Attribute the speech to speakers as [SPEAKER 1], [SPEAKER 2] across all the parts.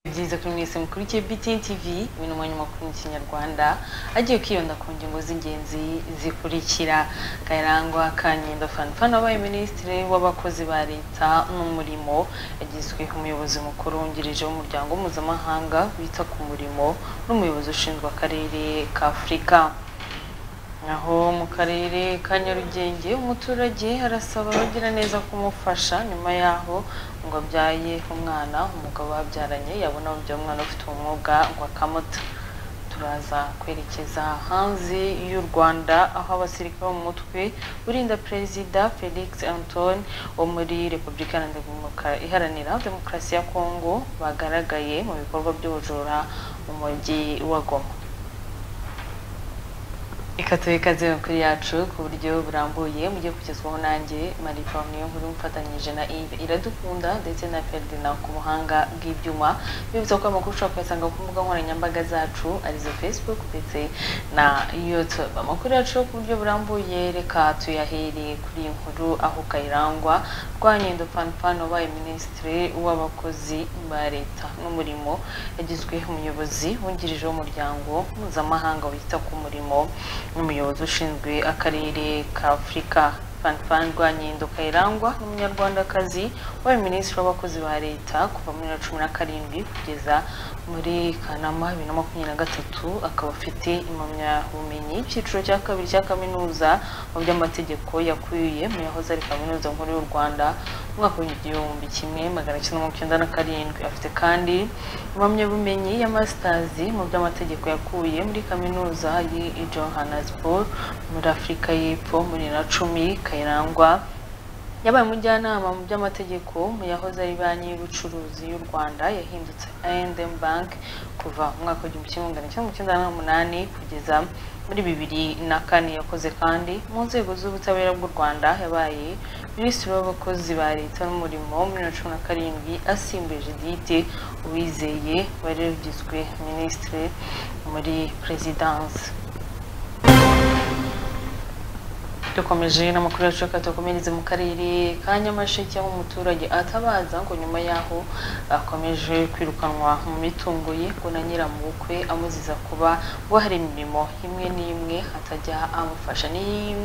[SPEAKER 1] Irabiza kuri mwese mukuru BTN TV ibintu umunyu makuru mu kinyarwanda agiye kwiyonda ku ngingo z'ingenzi zikurikira Kayirangwa Kankendo Fanfan wabaye minisitiri w'abakozi ba leta n'umurimo yagizwe umuyobozi mukuru wungirije w'umuryango mpuzamahanga wita ku murimo n'umuyobozi ushinzwe akarere ka Afurika aho mu karere ka nyarugenge umuturage arasaba abagira neza kumufasha nyuma yaho ngo abyaye umwana umugabo babyaranye yabona babyaye umwana ufite umwuga ngo akamuta turaza kwerekeza hanze y'u rwanda aho abasirikare bo mu mutwe urinda perezida felix antoine wo muri repubulika iharanira demokarasi ya kongo bagaragaye mu bikorwa by'ubujura mu mujyi wa goma ikatuye ikaze makuru yacu ku buryo burambuye mujye kugezwaho nanjye marie paul nkuru mfatanyije na Yves iradukunda ndetse na ferdinand ku buhanga bw'ibyuma bibutsa ko amakuru ushobora kuyasanga ku mbuga nkoranyambaga zacu arizo facebook ndetse na youtube amakuru yacu ku buryo burambuye reka tuyahere kuri iyi nkuru aho kayirangwa rwanyendo fanfan wabaye minisitiri w'abakozi ba leta n'umurimo yagizwe umuyobozi wungirije w'umuryango mpuzamahanga wita ku murimo n'umuyobozi ushinzwe akarere ka afurika fanfan rwanyindo kayirangwa n'umunyarwandakazi wabaye minisitiri w'abakozi ba leta kuva muri bibiri na cumi na karindwi kugeza muri kanama bibiri na makumyabiri na gatatu akaba afite impamyabumenyi y'icyiciro cya kabiri cya kaminuza mu by'amategeko yakuye mu yahoze ari kaminuza nkuru y'u rwanda umwaka w'igihumbi kimwe magana cyenda mirongo icyenda na karindwi afite kandi impamyabumenyi ya masitazi mu by'amategeko yakuye muri kaminuza y'i johannesburg muri afurika y'epfo muri na cumi kayirangwa yabaye umujyanama mu by'amategeko mu yahoze ari banki y'ubucuruzi y'u rwanda yahindutse I&M bank kuva mu mwaka w'igihumbi kimwe magana cyenda mirongo icyenda n'umunani kugeza muri bibiri na kane yakoze kandi mu nzego z'ubutabera bw'u rwanda yabaye minisitiri w'abakozi ba leta n'umurimo muri na cumi na karindwi asimbuje judite uwizeye wari ugizwe minisitiri muri perezidanse dukomeje n'amakuru yacu reka tukomereze mu karere ka nyamasheke aho umuturage atabaza ngo nyuma yaho akomeje kwirukanwa mu mitungo ye ngo na nyiramubukwe amuziza kuba ngo hari imirimo imwe n'imwe atajya amufasha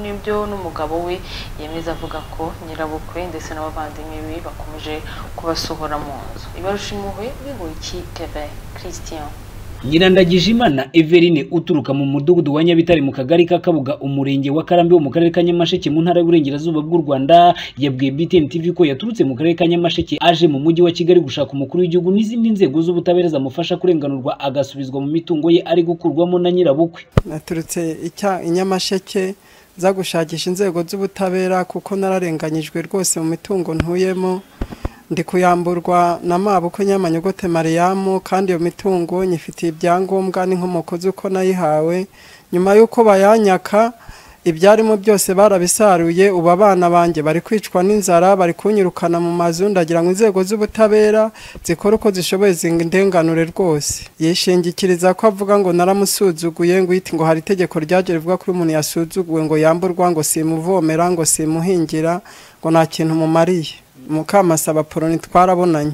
[SPEAKER 1] n'ibyo n'umugabo we yemeza avuga ko nyirabukwe ndetse n'abavandimwe be bakomeje kubasohora mu nzu ibarusha impuhwe bigoyiki tebe christian
[SPEAKER 2] nyirandagijimana everine uturuka mu mudugudu wa nyabitare mu kagari ka kabuga umurenge wa karambi wo mu karere ka nyamasheke mu ntara y'uburengerazuba bw'u rwanda yabwiye btn tv ko yaturutse mu karere ka nyamasheke aje mu mujyi wa kigali gushaka umukuru w'igihugu n'izindi nzego z'ubutabera zamufasha kurenganurwa agasubizwa mu mitungo ye ari gukurwamo na nyirabukwe
[SPEAKER 3] naturutse i nyamasheke nza gushakisha inzego z'ubutabera kuko nararenganyijwe rwose mu mitungo ntuyemo ndi kuyamburwa na mabukwe nyamanyogote mariyamu kandi iyo mitungo nyifitiye ibyangombwa n'inkomoko z'uko nayihawe nyuma y'uko bayanyaka ibyarimo byose barabisaruye ubu abana banjye bari kwicwa n'inzara bari kunyirukana mu mazu ndagira ngo inzego z'ubutabera zikora uko zishoboye zindenganure rwose yishingikiriza ko avuga ngo naramusuzuguye ngo yite ngo hari itegeko ryaje rivuga ko umuntu yasuzuguwe ngo yamburwa ngo simuvomera ngo simuhingira ngo nta kintu mumariye mukamasaba poroni twarabonanye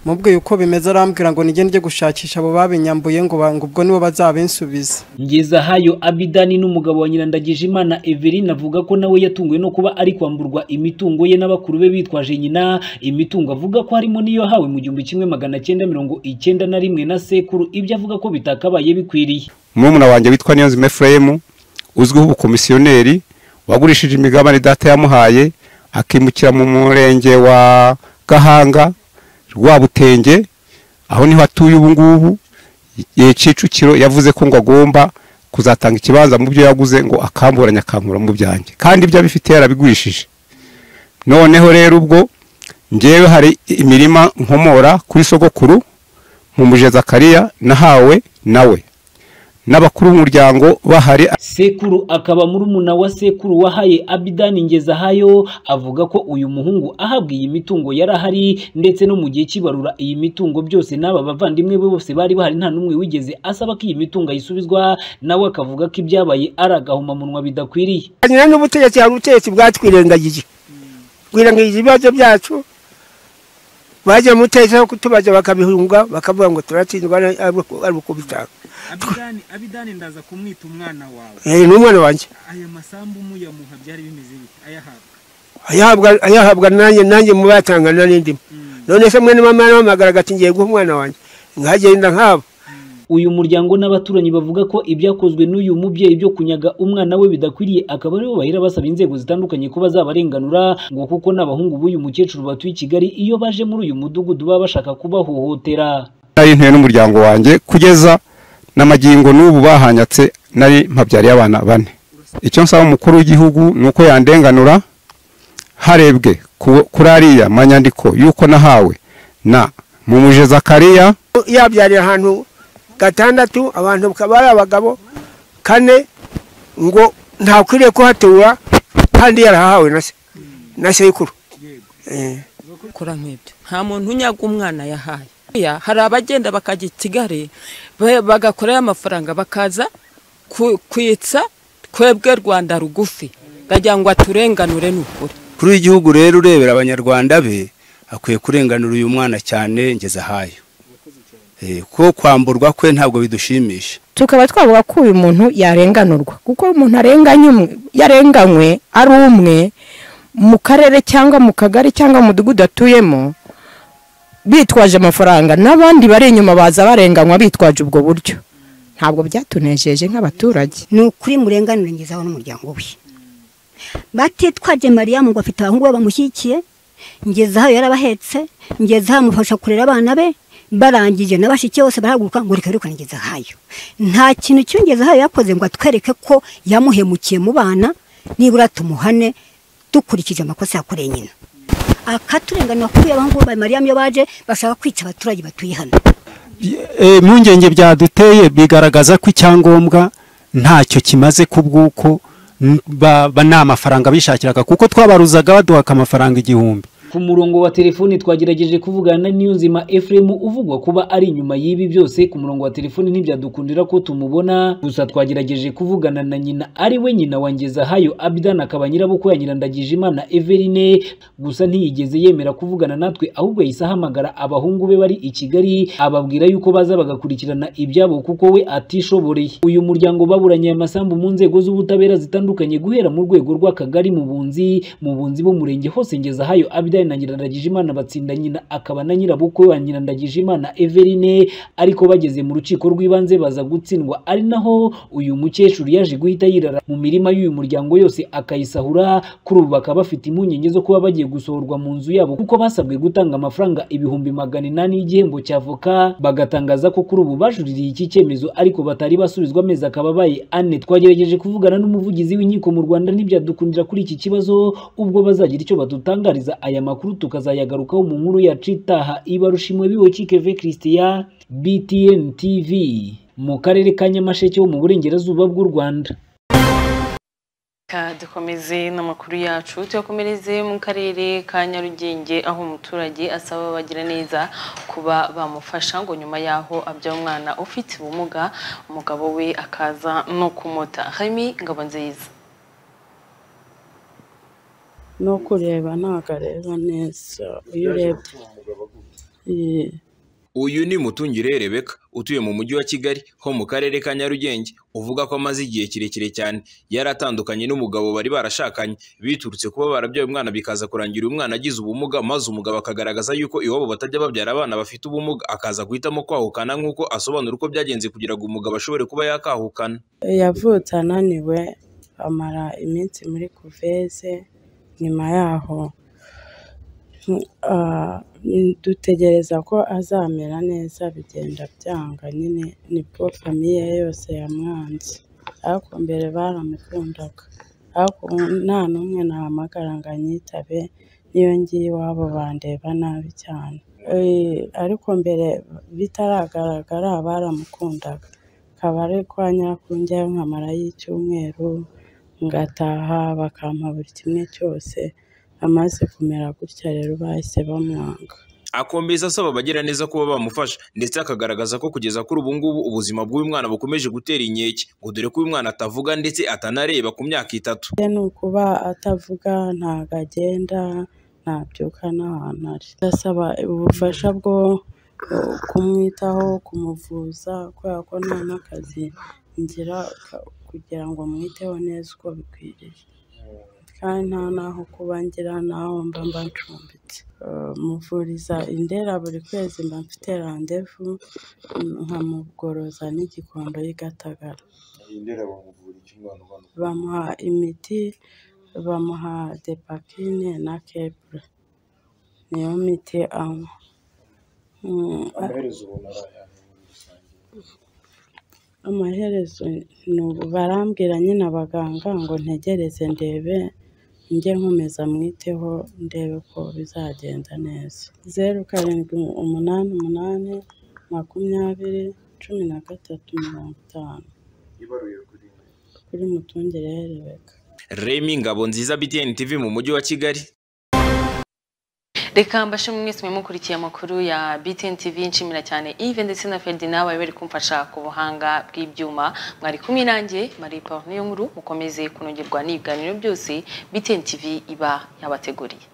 [SPEAKER 3] mubwiye uko bimeze arambwira ngo nige njye gushakisha abo babinyambuye ngo ubwo nibo bazabinsubiza
[SPEAKER 2] ngeza hayo abidani n'umugabo wa nyirandagije imana everine avuga ko nawe yatunguwe no kuba ari kwamburwa imitungo ye n'abakuru be bitwaje nyina imitungo avuga ko harimo n'iyo hawe mu gihumbi kimwe magana cyenda mirongo icyenda na rimwe na sekuru ibyo avuga ko bitakabaye bikwiriye
[SPEAKER 4] murumuna wanjye witwa niyonzima efuremu uzwiho ubukomisiyoneri wagurishije imigabane data yamuhaye akimukira mu murenge wa gahanga rwabutenge aho niho atuye ubu ngubu igihe kicukiro yavuze ko ngo agomba kuzatanga ikibanza mu byo yaguze ngo akamburanye akankura mu byanjye kandi ibyo abifite yarabigurishije noneho rero ubwo ngewe hari imirima nkomora kuri sogokuru mu mujeza kariya nahawe nawe n'abakuru b'umuryango bahari
[SPEAKER 2] sekuru akaba muri umuna wa sekuru wahaye abidani ngezahayo avuga ko uyu muhungu ahabwa iyi mitungo yari ahari ndetse no mu gihe cy'ibarura iyi mitungo byose n'aba bavandimwe be bose bari bahari nta n'umwe wigeze asaba ko iyi mitungo ayisubizwa nawe akavuga ko ibyabaye ari agahomamunwa bidakwiriye
[SPEAKER 5] hanyura n'ubutegetsi hari ubutegetsi bwatwirengagije twirengagije ibibazo byacu bagira mutezeho kutubaza bakabihunga bakavuga ngo turatsindwa ari ari uko bitanga
[SPEAKER 6] abidani abidani ndaza kumwita umwana wawe
[SPEAKER 5] Eh, ni umwana wanjye
[SPEAKER 6] aya masambu muyamuha byari bimeze bite ayahabwa
[SPEAKER 5] ayahabwa ayahabwa nanjye nanjye mubatanga na n'indimo none se mwene mama yaramamagara agati ngiye guha umwana wanjye nkagenda nkabo
[SPEAKER 2] uyu muryango n'abaturanyi bavuga ko ibyakozwe n'uyu mubyeyi byo kunyaga umwana we bidakwiriye akaba aribo bahera basaba inzego zitandukanye ko bazabarenganura ngo kuko n'abahungu b'uyu mukecuru batuye i Kigali iyo baje muri uyu mudugudu baba bashaka kubahohotera
[SPEAKER 4] nari ntuye n'umuryango wanjye kugeza n'amagingo n'ubu bahanyatse nari mpabyariye abana bane icyo nsaba umukuru w'igihugu ni uko yandenganura harebwe ku- kuri ariya manyandiko y'uko nahawe na mumuje zakariya
[SPEAKER 5] yabyarira ahantu gatandatu abantu bakaba ari abagabo kane ngo ntakwiriye kuhatura kandi yarahawe na se na sekuru Eh.
[SPEAKER 7] kora nk'ibyo nta muntu unyaga umwana yahaye Ya, hari abagenda bakajya i kigali ba- bagakorayo amafaranga bakaza ku- kwitsa twebwe rwanda rugufi ndagira ngo aturenganure n'ukuri
[SPEAKER 8] kuri w'igihugu rero urebera abanyarwanda be akwiye kurenganura uyu mwana cyane ngeze ahayo Eh, ko kwamburwa kwe ntabwo bidushimisha
[SPEAKER 9] tukaba twavuga ko uyu muntu yarenganurwa kuko umuntu arenganye umwe yarenganywe ari umwe mu karere cyangwa mu kagari cyangwa mu mudugudu atuyemo bitwaje amafaranga n'abandi bari inyuma baza barenganywa bitwaje ubwo buryo ntabwo byatunejeje nk'abaturage
[SPEAKER 10] ni ukuri murenganure ngezaho n'umuryango we batitwaje mariya ngo afite abahungu be bamushyigikiye ngezaho yarabahetse ngezaho amufasha kurera abana be barangije na bashiki bose barahaguruka ngo reka reka ngezahayo nta kintu cy'ingezahayo yakoze ngo atwereke ko yamuhemukiye mu bana nibura tumuhane dukurikije amakosa yakoreye nyina akaturenganura kuri abahungu ba mariya iyo baje bashaka kwica abaturage batuye hano
[SPEAKER 11] Eh, impungenge byaduteye bigaragaza ko icyangombwa ntacyo kimaze ku bw'uko n- ba- ba- ni amafaranga bishakiraga kuko twabaruzaga baduhaka amafaranga igihumbi
[SPEAKER 2] ku murongo wa telefoni twagerageje kuvugana na Niyonzima Ephraim uvugwa kuba ari inyuma y'ibi byose ku murongo wa telefoni ntibyadukundira ko tumubona gusa twagerageje kuvugana na nyina ari we nyina wa Ngezahayo Abdan akaba nyirabukwe ya Nyirandagijimana Everine gusa ntiyigeze yemera kuvugana natwe ahubwo yahise ahamagara abahungu be bari i Kigali ababwira yuko baza bagakurikirana ibyabo kuko we atishoboreye uyu muryango baburanye aya masambu mu nzego z'ubutabera zitandukanye guhera mu rwego rw'akagari mu bunzi mu bunzi b'umurenge hose ngeza hayo abidari na nyirandagijimana batsinda nyina akaba na nyirabukwe wa nyirandagijimana everine ariko bageze mu rukiko rw'ibanze baza gutsindwa ari naho uyu mukecuru yaje guhita yirara mu mirima y'uyu muryango yose akayisahura kuri ubu bakaba bafite impungenge zo kuba bagiye gusohorwa mu nzu yabo kuko basabwe gutanga amafaranga ibihumbi magana inani y'igihembo cya voka bagatangaza ko kuri ubu bajuririye iki cyemezo ariko batari basubizwa amezi akaba abaye ane twagerageje kuvugana n'umuvugizi w'inkiko mu Rwanda ntibyadukundira kuri iki kibazo ubwo bazagira icyo badutangariza aya makuru tukazayagarukaho mu nkuru yacu itaha ibarushimwe biwe Chikeve Christian BTN TV mu karere ka Nyamasheke ho mu burengerazuba bw'u Rwanda
[SPEAKER 1] Ka dukomeze n'amakuru yacu tuyakomereze mu karere ka Nyarugenge aho umuturage asaba bagira neza kuba bamufasha ngo nyuma yaho abyara umwana ufite ubumuga umugabo we akaza no kumuta Remy Ngabonziza
[SPEAKER 12] no kureba ntabwo areba neza iyo urebye Eh,
[SPEAKER 13] uyu ni mutungire rebeka utuye mu mujyi wa kigali ho mu karere ka nyarugenge uvuga ko amaze igihe kirekire cyane yari atandukanye n'umugabo bari barashakanye biturutse kuba barabyaye umwana bikaza kurangira umwana agize ubumuga maze umugabo akagaragaza yuko iwabo batajya babyara abana bafite ubumuga akaza guhitamo kwahukana nk'uko asobanura uko byagenze kugira ngo umugabo ashobore kuba yakahukana
[SPEAKER 12] yavutse ananiwe amara iminsi muri kuveze nyuma yaho ah, dutegereza ko azamera neza bigenda byanga nyine nibwo famiye ye yose yamwanze ariko mbere baramukundaga ariko ubu nta n'umwe nahamagara ngo anyitabe niyo ngiye iwabo bandeba nabi cyane Eh, ariko mbere bitaragaragara baramukundaga akaba ari kwa nyakunjyayo nkamara y'icyumweru ngataha bakampa buri kimwe cyose amaze kumera gutya rero bahise bamwanga
[SPEAKER 13] akomeza asaba abagira neza kuba bamufasha ndetse akagaragaza ko kugeza kuri ubu ngubu ubuzima bw'uyu mwana bukomeje gutera inkeke ngo dore ko uyu mwana atavuga ndetse atanareba ku myaka itatu
[SPEAKER 12] ye ni ukuba atavuga ntabwo agenda ntabyuka n'ahantu ari ndasaba ubufasha bwo kumwitaho kumuvuza kubera ko nta n'akazi ngira ka- kugira ngo mwiteho neza uko bikwiriye kandi nta n'aho kuba ngira n'aho mba mba ncumbitse Eh, muvuriza indera buri kwezi mba mfite randevu mm, nkamugoroza n'igikondo y'igatagara
[SPEAKER 14] indera bamuvura iki umwana ubona
[SPEAKER 12] bamuha imiti bamuha depakine na kepure niyo miti anywa Mm,
[SPEAKER 14] amaherezo ubona ari aya
[SPEAKER 12] amaherezo ni ubu barambwira nyine abaganga ngo ntegereze ndebe njye nkomeza mwiteho ndebe ko bizagenda neza zeru karindwi umunani umunani makumyabiri cumi na gatatu mirongo itanu
[SPEAKER 14] ibaruye kuri
[SPEAKER 12] kuri mutungire herebeka
[SPEAKER 13] Remy Ngabonziza BTN TV mu mujyi wa Kigali
[SPEAKER 1] reka mbashimwe mwese mukurikiye amakuru ya BTN TV nshimira cyane Yves ndetse na Ferdinand bari bari kumfasha ku buhanga bw'ibyuma mwari kumwe nanjye Marie Paul niyo nkuru mukomeze kunogerwa n'ibiganiro byose BTN TV iba yabateguriye